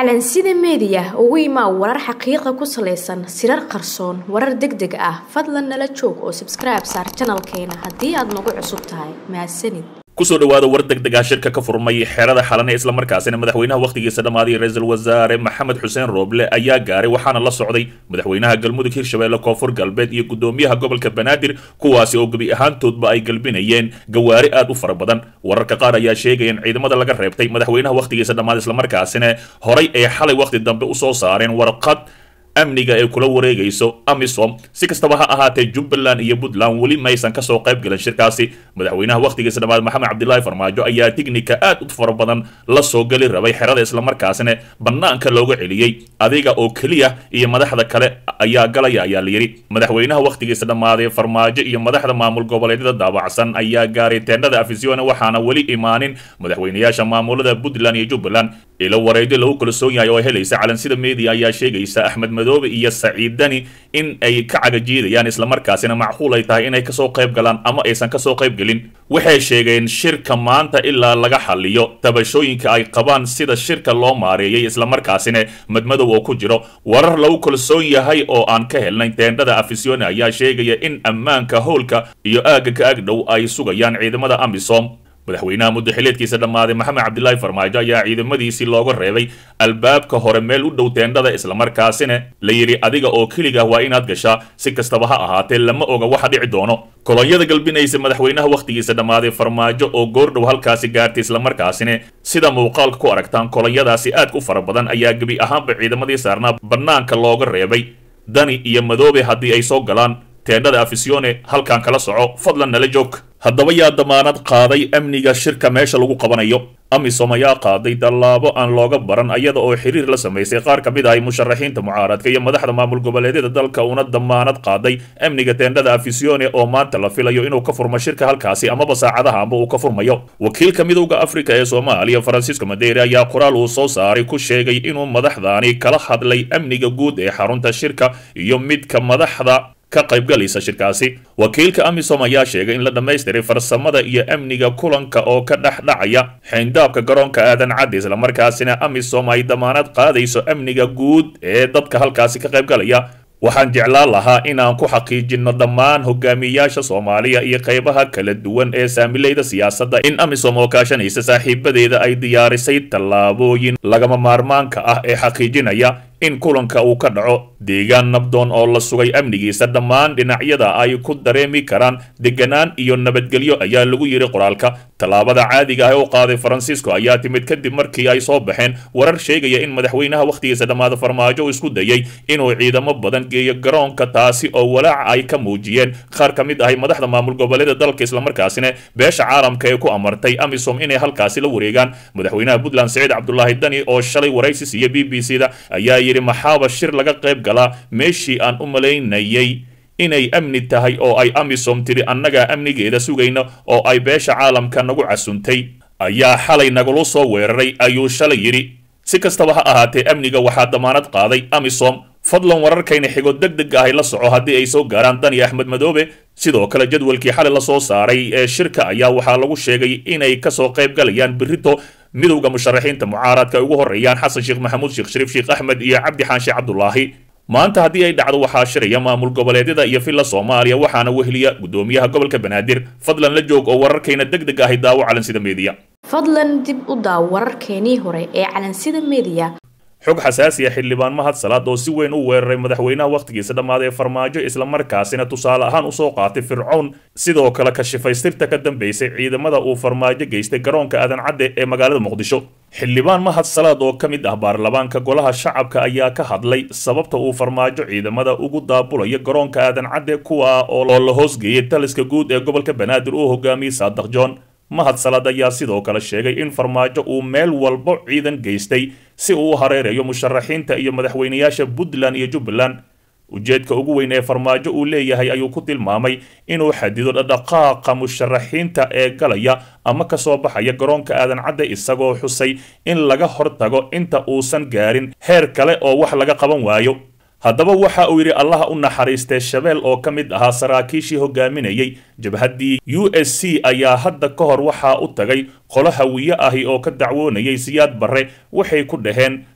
calansida meediya ugu imaa warar xaqiiqa ku salaysan sirar qarsoon warar deg deg ah fadlan nala joog oo sabskribe saar janalkeena haddii aad nagu cusub tahay mahadsanid kusoo dhawaada war degdeg ah shirka ka furmay xeerada xalane islamarkaasina madaxweynaha wakhtigiisa dhammaaday ra-iisul wasaare maxamed xuseen rooble ayaa gaaray waxaana la socday madaxweynaha galmudug hirshabeelle koonfur galbeed iyo gudoomiyaha gobolka banaadir kuwaasi oo gebi ahaantoodba ay galbinayeen gawaari aad u fara badan wararka qaar ayaa sheegaya in ciidamada laga reebtay madaxweynaha wakhtigiisa dhammaaday islamarkaasina horay ay xalay wakhti dambe usoo saareen warqad amniga ee kula wareegayso amisom si kastaba ha ahaatee jubbaland iyo puntland weli maysan kasoo qayb galan shirkaasi madaxweynaha wakhtigiisa dhammaad maxamed cabdilaahi farmaajo ayaa tignika aad u fara badan la soo geli rabay xerada islamarkaasina bannaanka looga celiyey adiga oo keliya iyo madaxda kale ayaa galaya ayaa layidhi madaxweynaha wakhtigiisa dhammaaday farmaajo iyo madaxda maamul goboleedyada daabacsan ayaa gaaray teendhada afisione waxaana weli imaanin madaxweynayaasha maamulada puntland iyo jubbaland ilo wareedyo lagu kalsoon yahay oo helaysa calansida media ayaa sheegaysa axmed madoobe iyo saciid dani in ay ka cagajiidayaan islamarkaasina macquul ay tahay inay kasoo qayb galaan ama aysan kasoo qayb gelin waxay sheegeen shirka maanta ilaa laga xaliyo tabashooyinka ay qabaan sida shirka loo maareeyay islamarkaasina madmadow oo ku jiro warar lagu kalsoon yahay oo aan ka helnay teendhada afisione ayaa sheegaya in ammaanka howlka iyo aagga ka agdhow ay sugayaan ciidamada amisom madaxweynaha muddaxileedkiisa dhammaaday maxamed cabdilaahi farmaajo ayaa ciidamadiisii looga reebay albaabka hore meel u dhow teendhada islamarkaasina la yidhi adiga oo keliga waa inaad gashaa si kastaba ha ahaatee lama oga waxa dhici doono kolonyada galbinaysa madaxweynaha wakhtigiisa dhammaaday farmaajo oo goordhow halkaasi gaartay islamarkaasina sida muuqaalka ku aragtaan kolonyadaasi aad u fara badan ayaa gebi ahaanba ciidamadii saarnaa bannaanka looga reebay dani iyo madoobe haddii ay soo galaan teendhada afisione halkan kala soco fadlan nala joog haddaba yaa damaanad qaaday amniga shirka meesha lagu qabanayo amisom ayaa qaaday tallaabo aan looga baran ayada oo xiriir la samaysay qaar ka mid ahay musharaxiinta mucaaradka iyo madaxda maamul goboleedyada dalka una damaanad qaaday amniga teendhada afisione oo maanta la filayo inuu ka furmo shirka halkaasi amaba saacadaha amba uu ka furmayo wakiilka midowda afrika ee soomaaliya francisco madeire ayaa qoraal uu soo saaray ku sheegay inuu madaxdaani kala hadlay amniga guud ee xarunta shirka iyo midka madaxda ka qaybgalaysa shirkaasi wakiilka amisom ayaa sheegay in la dhammaystiray farsamada iyo amniga kulanka oo ka dhex dhacaya xayndaabka garoonka aadan cadde islamarkaasina amisom ay damaanad qaadayso amniga guud ee dadka halkaasi ka qaybgalaya waxaan jeclaan lahaa inaan ku xaqiijinno dhammaan hogaamiyayaasha soomaaliya iyo qaybaha kala duwan ee saamilayda siyaasadda in amisom oo kaashanaysa saaxiibadeeda ay diyaarisay tallaabooyin lagama maarmaanka ah ee xaqiijinaya in kulanka uu ka dhaco deegaan nabdoon oo la sugay amnigiisa dhammaan dhinacyada ay ku dareemi karaan deganaan iyo nabadgelyo ayaa lagu yidhi qoraalka tallaabada caadiga ah ee u qaaday faransiisko ayaa timid kadib markii ay soo baxeen warar sheegaya in madaxweynaha wakhtigiisa dhammaada farmaajo uu isku dayay inuu ciidamo badan geeyo garoonka taasi oo walaaca ay ka muujiyeen qaar ka mid ahay madaxda maamul goboleeda dalka islamarkaasina beesha caalamka ee ku amartay amisom inay halkaasi la wareegaan madaxweynaha puntland saciid cabdulaahi dani oo shalay waraysi siiya b b c da ayaa yidhi maxaaba shir laga qayb galaa meeshii aan u malaynayay inay amni tahay oo ay amisom tidhi annagaa amnigeeda sugayna oo ay beesha caalamka nagu casuntay ayaa xalay nagula soo weeraray ayuu shalay yidhi si kastaba ha ahaatee amniga waxaa damaanad qaaday amisom fadlan wararkayna xigo deg deg ahay la soco haddii ay soo gaaraan dani axmed madoobe sidoo kale jadwalkii xalay lasoo saaray ee shirka ayaa waxaa lagu sheegay inay kasoo qayb galayaan berito midowda musharaxiinta mucaaradka ay ugu horeeyaan xasan sheekh maxamuud sheekh shariif sheekh axmed iyo cabdi xaanshe cabdulaahi maanta haddii ay dhacdo waxaa shiraya maamul goboleedyada iyo villa soomaaliya waxaana weheliya gudoomiyaha gobolka banaadir fadlan la joog oo wararkayna deg deg ahay daawo calansida meediya fadlan dib u daaw wararkeenii hore ee calansida meediya xog xasaasiya xildhibaan mahad salaad oo si weyn u weeraray madaxweynaha wakhtigiisa dhammaaday ee farmaajo islamarkaasina tusaale ahaan usoo qaatay fircown sidoo kale kashifaystirta ka dambeysay ciidamada uu farmaajo geystay garoonka aadan cadde ee magaalada muqdisho xildhibaan mahad salaad oo ka mid ah baarlamaanka golaha shacabka ayaa ka hadlay sababta uu farmaajo ciidamada ugu daabulayo garoonka aadan cadde kuwa oo la hoosgeeyay taliska guud ee gobolka banaadir uu hogaamiyey saadax john mahad salaad ayaa sidoo kale sheegay in farmaajo uu meel walbo ciidan geystay si uu u hareerayo musharaxiinta iyo madaxweynayaasha puntland iyo jubbaland ujeedka ugu weyn ee farmaajo uu leeyahay ayuu ku tilmaamay inuu xadido dhaqdhaqaaqa musharaxiinta ee galaya ama kasoo baxaya garoonka aadan cadde isagoo xusay in laga hortago inta uusan gaarin heer kale oo wax laga qaban waayo haddaba waxa uu yidhi allaha u naxariistay shabeel oo ka mid ahaa saraakiishii hogaaminayay jabhaddii u s c ayaa hadda ka hor waxaa u tagay qolo hawiye ahi oo ka dacwoonayay siyaad barre waxay ku dhaheen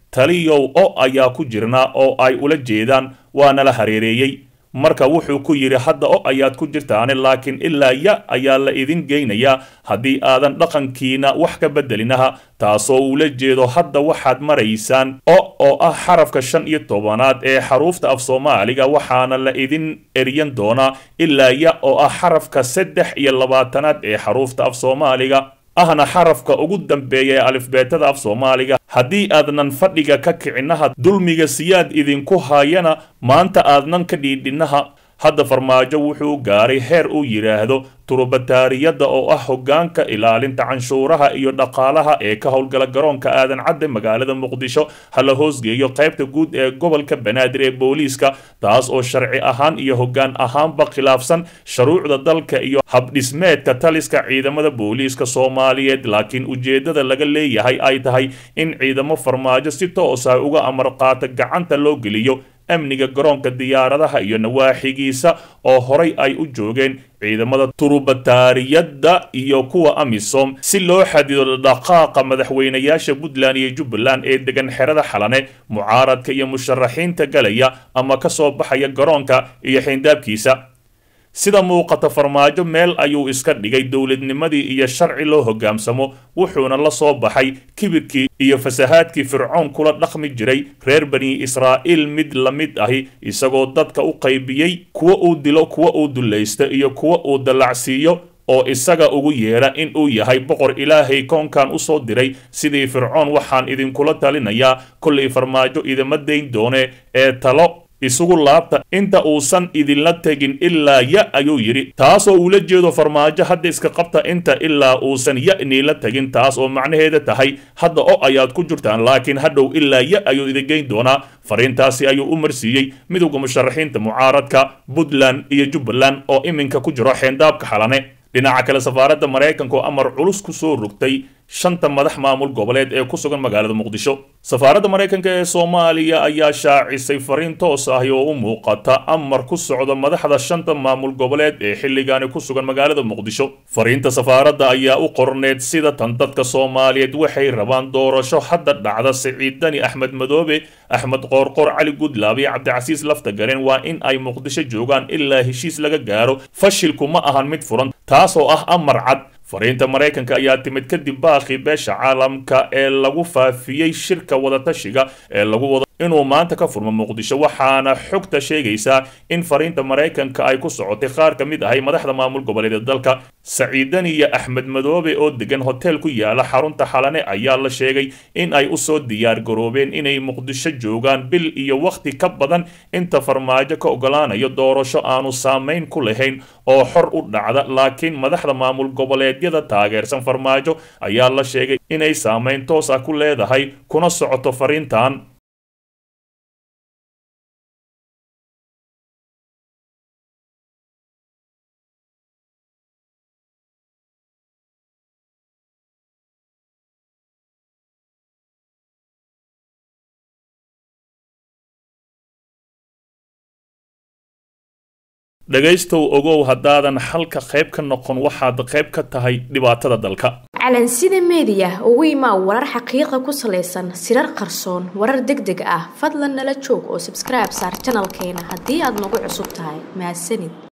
taliyow o ayaa ku jirnaa oo ay ula jeedaan waana la hareereeyey marka wuxuu ku yidhi hadda o ayaad ku jirtaane laakiin ilaa ya ayaa la idin geynayaa haddii aadan dhaqankiina wax ka bedelinaha taasoo ula jeedo hadda waxaad maraysaan o oo ah xarafka shan iyo tobanaad ee xaruufta af soomaaliga waxaana la idin eryan doonaa ilaa ya oo ah xarafka saddex iyo labaatanaad ee xaruufta af soomaaliga ahna xarafka ugu dambeeya ee alifbeetada af soomaaliga haddii aadnan fadhiga ka kicinaha dulmiga siyaad idinku haayana maanta aadnan ka dhiidhinaha hadda farmaajo wuxuu gaaray heer uu yidhaahdo turubataariyadda oo ah hoggaanka ilaalinta canshuuraha iyo dhaqaalaha ee ka howlgala garoonka aadan cadde magaalada muqdisho ha la hoosgeeyo qaybta guud ee gobolka banaadir ee booliiska taas oo sharci ahaan iyo hoggaan ahaanba khilaafsan shuruucda dalka iyo habdhismeedka taliska ciidamada booliiska soomaaliyeed laakiin ujeeddada laga leeyahay ay tahay in ciidamo farmaajo si toos ah uga amar qaata gacanta loo geliyo amniga garoonka diyaaradaha iyo nawaaxigiisa oo horay ay u joogeen ciidamada turubataariyadda iyo kuwa amisom si loo xadido dhaqaaqa madaxweynayaasha puntland iyo jubbaland ee degan xerada xalane mucaaradka iyo musharaxiinta galaya ama ka soo baxaya garoonka iyo xayndaabkiisa sida muuqata farmaajo meel ayuu iska dhigay dowladnimadii iyo sharci loo hogaansamo wuxuuna la soo baxay kibirkii iyo fasahaadkii fircoon kula dhaqmi jiray reer bani israa'iil mid la mid ahi isagoo dadka u qaybiyey kuwa uu dilo kuwa uu dullaysto iyo kuwa uu dallacsiiyo oo isaga ugu yeedha in uu yahay boqor ilaahay koonkan u soo diray sidii fircoon waxaan idinkula talinayaa kollay farmaajo idima dayn doone ee talo isugu laabta inta uusan idinla tegin ilaa ya ayuu yidhi taasoo uula jeedo farmaajo hadda iska qabta inta ilaa uusan ya niila tegin taas oo macnaheeda tahay hadda o ayaad ku jirtaan laakiin hadhow ilaa ya ayuu idin geyn doonaa fariintaasi ayuu u marsiiyey midowda musharaxiinta mucaaradka puntland iyo jubbaland oo iminka ku jiro xeendaabka xalane dhinaca kale safaaradda maraykanka oo amar culus ku soo rogtay shanta madax maamul goboleed ee ku sugan magaalada muqdisho safaaradda maraykanka ee soomaaliya ayaa shaacisay fariin toos ah oo u muuqata amar ku socda madaxda shanta maamul goboleed ee xilligaani ku sugan magaalada muqdisho fariinta safaaradda ayaa u qorneed sida tan dadka soomaaliyeed waxay rabaan doorasho hadda dhacda siciid dani axmed madoobe axmed qoorqoor cali gudlaab iyo cabdicasiis lafta gareen waa in ay muqdisho joogaan ilaa heshiis laga gaaro fashilku ma ahan mid furan taasoo ah amar cad fariinta maraykanka ayaa timid kadib baaqii beesha caalamka ee lagu faafiyey shirka wadatashiga ee lagu wada inuu maanta ka furmo muqdisho waxaana xogta sheegaysaa in fariinta maraykanka ay ku socotay qaar ka mid ahay madaxda maamul goboleedyada dalka saciidani iyo axmed madoobe oo degan hotel ku yaala xarunta xalane ayaa la sheegay in ay usoo diyaar garoobeen inay muqdisho joogaan bil iyo wakhti ka badan inta farmaajo ka ogolaanayo doorasho aanu saamayn ku lahayn oo xor u dhacda laakiin madaxda maamul goboleedyada taageersan farmaajo ayaa la sheegay inay saamayn toos ah ku leedahay kuna socoto fariintan dhegaystow ogow haddaadan xalka qayb ka noqon waxaad qayb ka tahay dhibaatada dalka calansida meediya ugu imaa warar xaqiiqa ku salaysan sirar qarsoon warar deg deg ah fadlan nala joog oo sabskribe saar janalkeena haddii aad nagu cusub tahay mahadsanid